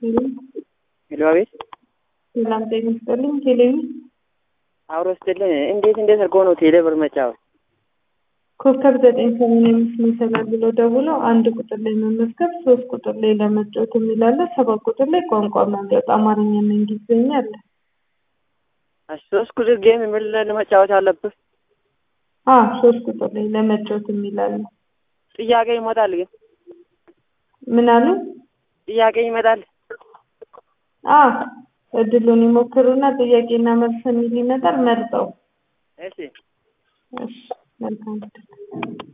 ሄሎ አቤት ሰላም ጤና ይስጥልኝ። ቴሌቪ አብሮ ስትልን እንዴት እንዴት አድርጎ ነው ቴሌ ብር መጫወት? ኮከብ ዘጠኝ ሰማንያ አምስት መሰላል ብሎ ደውሎ አንድ ቁጥር ላይ መመዝገብ፣ ሶስት ቁጥር ላይ ለመጫወት የሚላለ፣ ሰባት ቁጥር ላይ ቋንቋ መምረጥ አማርኛና እንግሊዝኛ አለ። እሺ፣ ሶስት ቁጥር ጌም የሚል ለመጫወት አለብህ። አ ሶስት ቁጥር ላይ ለመጫወት የሚላለ። ጥያቄ ይመጣል ግን ምን አሉ? ጥያቄ ይመጣል። አ እድሉን ይሞክሩና ጥያቄና መልስ የሚል ይመጣል። መርጠው እሺ እሺ መልካም